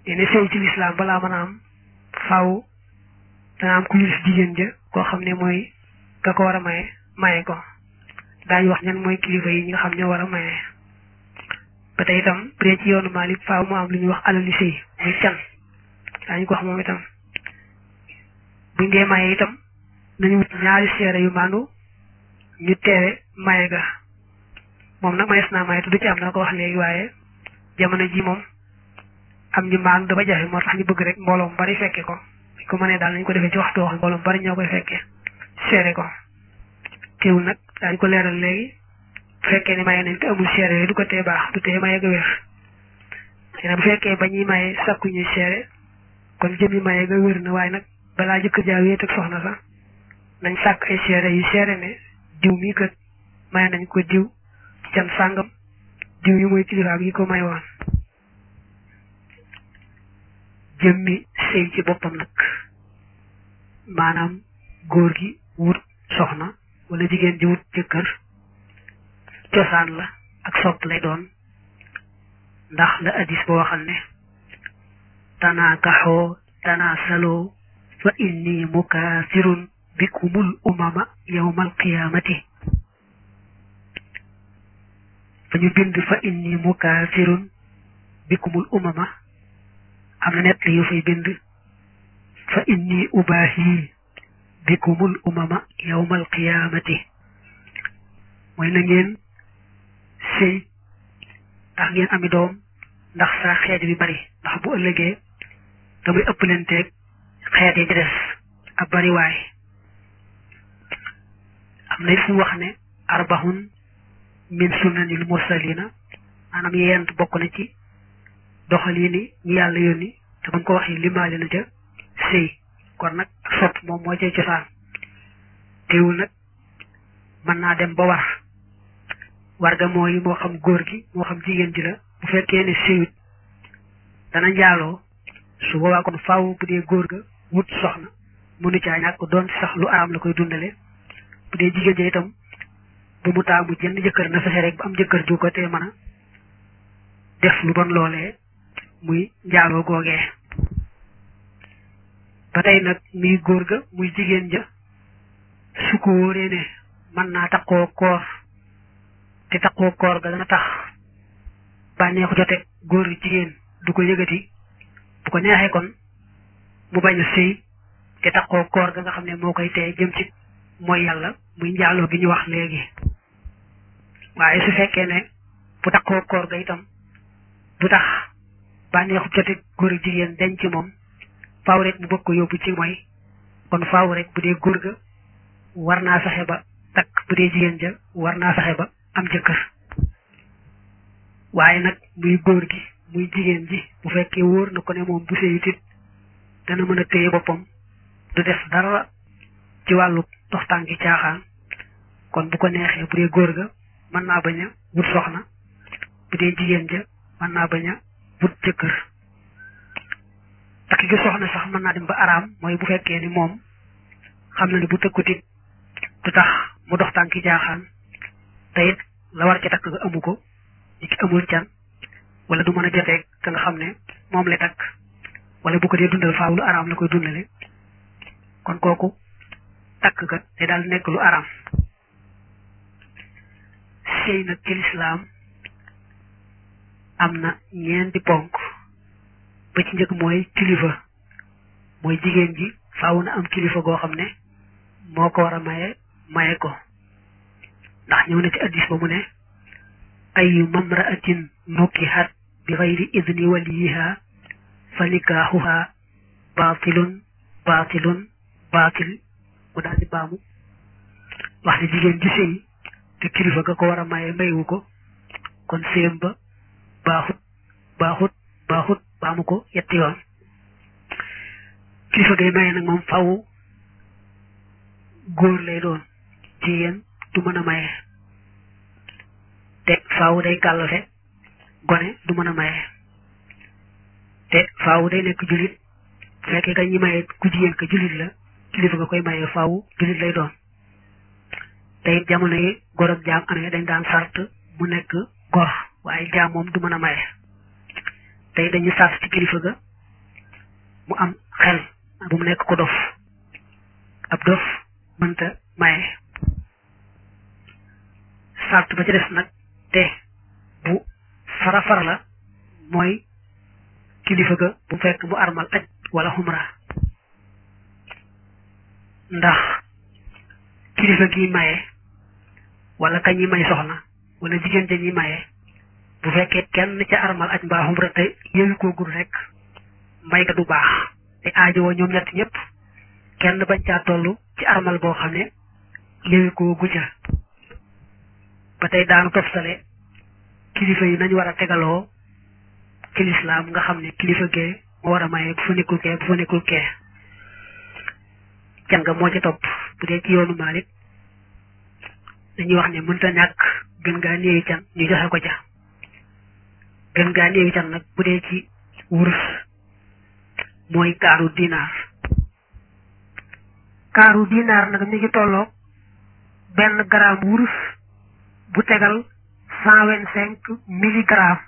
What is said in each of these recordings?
ne sëy ci lislaam balaa mën a am faaw dana am ku yilif jigéen ja koo xam ne mooy ka ko war a maye maye ko daañu wax ñan mooy kilifa yi ñi nga xam ñoo war a maye ba tey itam bu dee ci yoonu Maalik faaw mu am lu ñuy wax alali sëy muy can daañu ko wax moom itam buñ dee maye itam nañu wut ñaari seere yu maandu ñu teewe maye ga moom nag mayees naa maye te du ci am na ko wax léegi waaye jamono ji moom am ñu maandu dafa jafe moo tax ñu bëgg rek mbooloo mu bari fekke ko buñ ko mënee daal nañ ko defee ci waxtu wax mbooloo mu bari ñoo koy fekke seere ko teewul nag daañu ko leeral léegi bu fekkee ne maye nañ te amul seere yooyu du ko tee baax du tee maye ga wér te bu fekkee ba ñuy maye sakku ñuy seere kon jëmi maye ga wér na waaye nag balaa jëkkër jaa wéet ak soxna sax nañ sàkk ay seere yu seere ne diw mii kat maye nañ ko diw ci can sàngam diw yi mooy kilifaam yi ko may woon jëmmi sëy ci boppam nag maanaam góor gi wut soxna wala jigéen ji wut jëkkër cosaan la ak sopp lay doon ndax la addis boo waxal ne tanaakaxoo tanaasaloo fa inni mukaasirun bikumul umama yawmal qiyaamati fa ñu bind fa inni mukaasirun bikumul umama am na nett yu fay bind fa inni ubaahi bikumul umama yawmal qiyaamati mooy na ngeen sëy ndax ngeen ami doom ndax sa xeet bi bari ndax bu ëllëgee damay ëppalanteeg xeet yi ci des ab bari waay am na fu wax ne arbahun min sunnanil mursalina maanaam yent bokk na ci doxalini ñu yàlla yónni te buñ ko waxee limaale na ca sëy kon nag sopp moom moo cay cosaan teewul nag mën naa dem ba war war ga mooy moo xam góor gi moo xam jigéen ji la bu fekkee ne sëyut dana njaaloo su boobaa kon faaw bu dee góor ga wut soxna mënu caa ñàkk doon sax lu araam la koy dundale bu dee jigéen ja itam bu mu taamu jënd jëkkër na fexe rek ba am jëkkër ju ko te mën a def lu bon loolee muy njaaloo googee ba tey nag muy góor ga muy jigéen ja su ko wóoree ne mën naa takkoo koor te takkoo koor ga dana tax bànneexu jote góor jigéen du ko yëgati bu ko neexee kon mu bañ a sëy te takkoo koor ga nga xam ne moo koy tee jëm ci mooy yàlla muy njaaloo gi ñu wax léegi waaye su fekkee ne bu takkoo koor ga itam du tax bànneexu jote góor jigéen denc ci moom faaw rek mu bëgg ko yóbbu ci mooy kon faaw rek bu dee góor ga war naa fexe ba takk bu dee jigéen ja war naa fexe ba am jëkkër waaye nag muy góor gi muy jigéen ji bu fekkee wóor na ko ne moom bu sëyut it dana mën a téye boppam du def dara ci wàllu dox tànki caaxaan kon bu ko neexee bu dee góor ga mën naa bañ a wut soxna bu dee jigéen ja mën naa bañ a wut jëkkër takk gi soxna sax mën naa dem ba araam mooy bu fekkee ni moom xam na ne bu tëkkutit du tax mu dox tànki jaaxaan te it la war ca takk nga amu ko ñi ki amul can wala du mën a joteeg ka nga xam ne moom la takk wala bu ko dee dundal faaw lu araam la koy dundale kon kooku takk ga te daal nekk lu araam sëy nag ci lislaam am na ñeenti ponk ba ci njëkk mooy kilifa mooy jigéen ji faaw na am kilifa goo xam ne moo ko war a maye maye ko ndax ñëw na ci addis ba mu ne ayu mamraatin nukihat bi xayri idni waliyiha fa nikaaxuha baatilun baatilun baatil mu daal di baamu wax ne jigéen ji sëy te kilifa ga ko war a maye mayewu ko kon séem ba baaxut baaxut baaxut baamu ko yetti yoon kilifa gay maye nag moom faw góor lay doon jigéen du mën a maye te faaw day kàllate gone du mën a maye te faaw day nekk jullit fekkee ka ñi maye ku jigéen ka jullit la kilifa nga koy maye faaw jullit lay doon te it jamono yi gor ak jaam amee dañ daan sart mu nekk gor waaye jaam moom du mën a maye te it dañuy sart ci kilifa ga mu am xel bu mu nekk ko dof ab dof mënta maye sart ba ci des nag te bu fara fara la mooy kilifa ga bu fekk mu armal aj wala xumra ndax kilifa gi maye wala kañ yi may soxna wala jigéen ja ñi maye bu fekkee kenn ca armal aj mbaa xumra te yëwi koo gul rek may ga du baax te aajowoo ñoom ñett ñëpp kenn bañ caa toll ci armal boo xam ne yëwi koo guja ba tey daanu toftale kilifa yi nañ war a tegaloo ci lislaam nga xam ne kilifa gee moo war a maye bu fa nekkul kee bu fa nekkul kee can nga moo ci topp bu dee ci yoonu Maalik dañuy wax ne mënta ñàkk gën gaa néewi can ñu joxe ko ca gën gaa néewi can nag bu dee ci wurus mooy kaaru dinaar kaaru dinaar nag mi ngi tolloo benn gramme wurus bu tegal cent vingt cinq milligrammes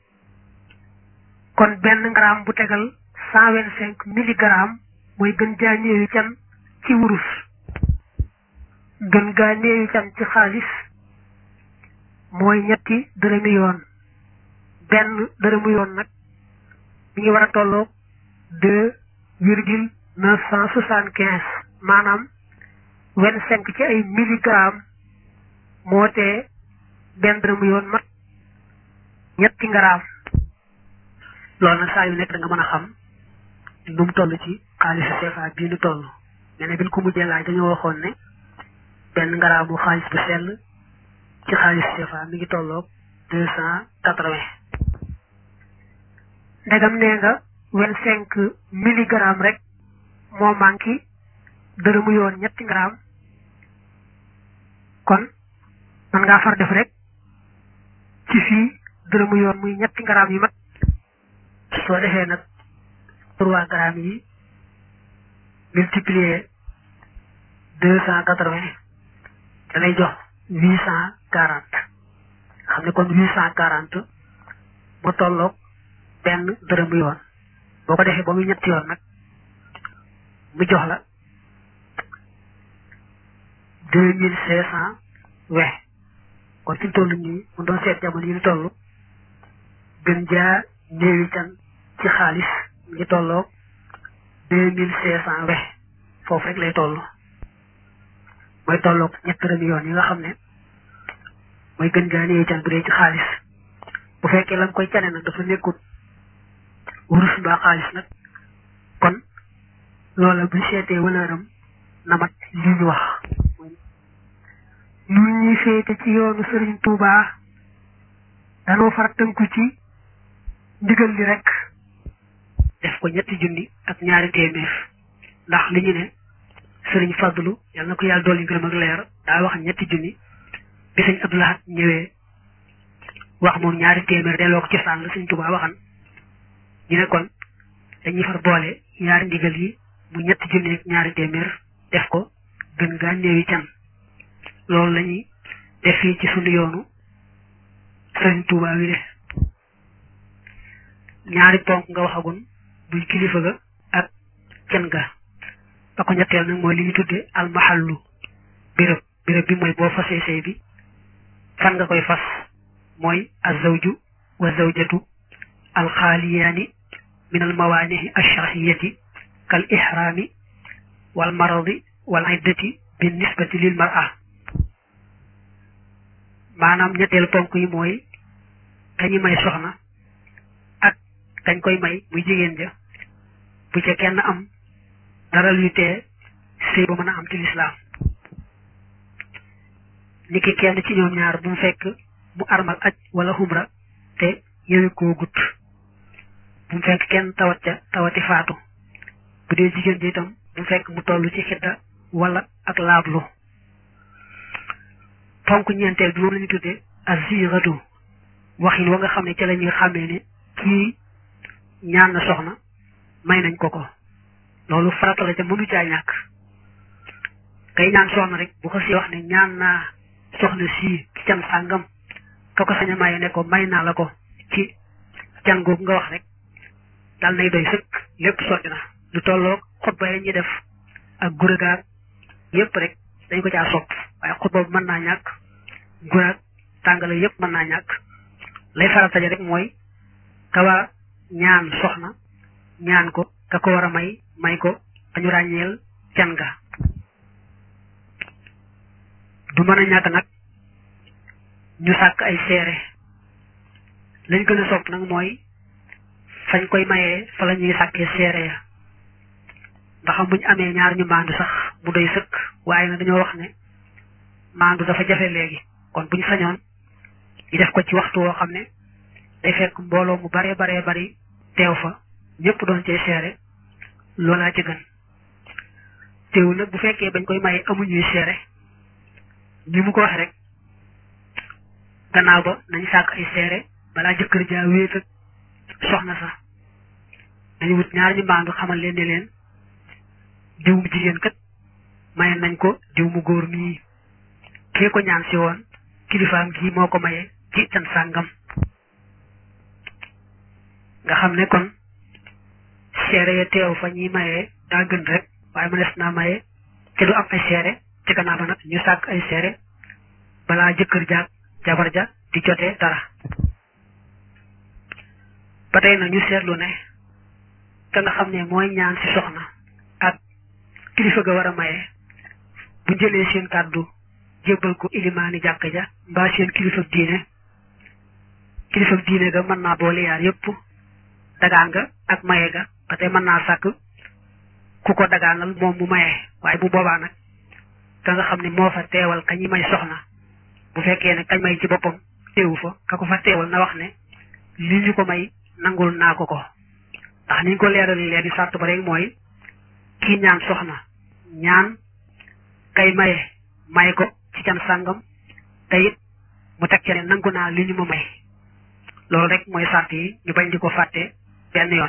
kon benn gramme bu tegal cent vingt cinq milligrammes mooy gën gaa néewi can ci wurus gën gaa néewi can ci xaalis mooy ñetti dërëmi yoon benn dërëmu yoon nag mi ngi war a tolloo deux virgule neuf cent soixante quinze maanaam vingt cinq ci ay milligrammes moo tee benn dërëmu yoon mat ñetti ngaraam loolu nag saa yu nekk da nga mën a xam nu mu toll ci xaalisu CFA bii nu toll nee na bi ñu ko mujjee laaj dañoo waxoon ne benn ngaraamu xaalis bu sell ci xaalisu CFA mi ngi tolloog deux cent quatre-vingts ndegam nee nga vingt cinq milligrammes rek moo manqué dërëmu yoon ñetti ngaraam kon man ngaa far def rek ci fii dërëmu yoon muy ñetti ngaraam yi mat soo defee nag trois grammes yi multiplier deux cent quatre-vingts da lay jox huit cent quarante xam ne kon huit cent quarante moo tolloog benn dërëmu yoon boo ko defee ba muy ñetti yoon nag mu jox la deux mille cinq cent vingt kon fi mu toll nii mu doon seet jamono yi ñu toll gën jaa néewi can ci xaalis mi ngi tolloog deux mille cinq cent vingt foofu rek lay toll mooy tolloog ñett dërëmi yoon yi nga xam ne mooy gën gaa néewi can bu dee ci xaalis bu fekkee la nga koy cane nag dafa nekkut wurus mbaa xaalis nag kon loola bu seetee walëram na mat li ñu wax ñun ñi féete ci yoonu Sëriñ Tuubaa danoo far tënku ci ndigal li rek def ko ñetti junni ak ñaari téeméer ndax li ñu ne sëriñ Fadlu yal na ko yàlla dolli ngërëm ak leer daa wax ñetti junni bi sëñ Abdou Lahad ñëwee wax moom ñaari téeméer delloo ko ci saan la sëñ Tuubaa waxan ñu ne kon dañuy far boole ñaari ndigal yi mu ñetti junni ak ñaari téeméer def ko gën gaa néewi can loolu lañuy def fii ci sunu yoonu sëriñ Tuubaa wi de ñaari ponk nga waxagun buy kilifa ga ak can ga ba ko ñetteel nag mooy li ñu tudde almahallu béréb béréb bi mooy boo fasee sëy bi fan nga koy fas mooy azawju wa zawjatu alxaaliyaani min almawaanihi alsharciyati kal ihraami wal maradi wal iddati bi nisbati lil mar'a maanaam ñetteel ponk yi mooy kañu may soxna ak kañ koy may muy jigéen ja bu ca kenn am dara luy tee sëy ba mën a am ci lislaam niki kenn ci ñoom ñaar bu mu fekk mu armal aj wala xumra te yëwi koo gut bu mu fekk kenn tawat ca tawati faatu bu dee jigéen ji itam bu mu fekk mu toll ci xidda wala ak laablu ponk ñeenteel bi moom la ñu tuddee aziratu waxin wa nga xam ne ca la ñuy xàmmee ne kii ñaan na soxna may nañ ko ko loolu farata la ca mënu caa ñàkk kay ñaan soxna rek bu ko si wax ne ñaan naa soxna sii ci can sàngam ka ko sañ a maye ne ko may naa la ko ci can googu nga wax rek dal nay doy sëkk lépp sotti na lu tolloog xutba yi ñuy def ak guragaag yépp rek dañ ko caa sopp waaye xutba bu mën naa ñàkk guraag tàngale yépp mën naa ñàkk lay farata ja rek mooy kawa ñaan soxna ñaan ko ka ko war a may may ko dañu ràññeel can ga du mën a ñàkk nag ñu sàkk ay seere lañ gën a sopp nag mooy fañ koy mayee fa la ñuy sàkkee seere ya ndax buñ amee ñaar ñu maandu sax mu doy sëkk waaye nag dañoo wax ne maandu dafa jafe léegi kon buñ sañoon ñu def ko ci waxtu woo xam ne day fekk mbooloo mu baree baree bari teew fa ñëpp doon cee seere loolaa ci gën teewul nag bu fekkee bañ koy maye amuñuy seere ni mu ko waxe rek gannaaw ba nañ sàkk ay seere balaa jëkkër jaa wéet ak soxna sax dañu wut ñaar ñu mbaandu xamal leen ne leen diw mu jigéen kat maye nañ ko diw mu góor mii kee ko ñaan si woon kilifaam gii moo ko maye ci can sàngam nga xam ne kon seere ya teew fa ñuy mayee daa gën rek waaye mënees naa maye te du am ay seere ci gannaaw ba nag ñu sàkk ay seere balaa jëkkër jaag jabar ja di jotee dara ba tey nag ñu seetlu ne ka nga xam ne mooy ñaan ci soxna ak kilifa ga war a maye bu jëlee seen kàddu jébbal ko ilimaani jàkk ja mbaa seen kilifa diine kilifa diine ga mën naa boole yaar yépp dagaan nga ak maye ga ba tey mën naa sàkk ku ko dagaanal moom mu maye waaye bu boobaa nag ka nga xam ne moo fa teewal ka ñi may soxna bu fekkee ne kañ may ci boppam teewu fa ka ko fa teewal na wax ne li ñu ko may nangul naa ko ko ndax ni ñu ko leerali leen di sàrt ba rek mooy kii ñaan soxna ñaan kay maye may ko ci can sàngam te it mu teg ca ne nangu naa li ñu ma may loolu rek mooy sàrt yi ñu bañ di ko fàtte benn yoon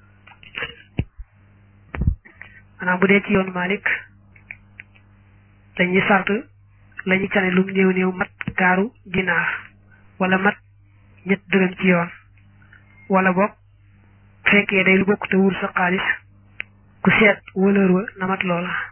maanaam bu dee ci yoonu Malik dañuy sart la ñu cane lum néew néew mat kaaru dinaar wala mat ñett dërëm ci yoon wala boog fekkee day lu bokk te wur sa xaalis ku seet wëlër wa na mat loola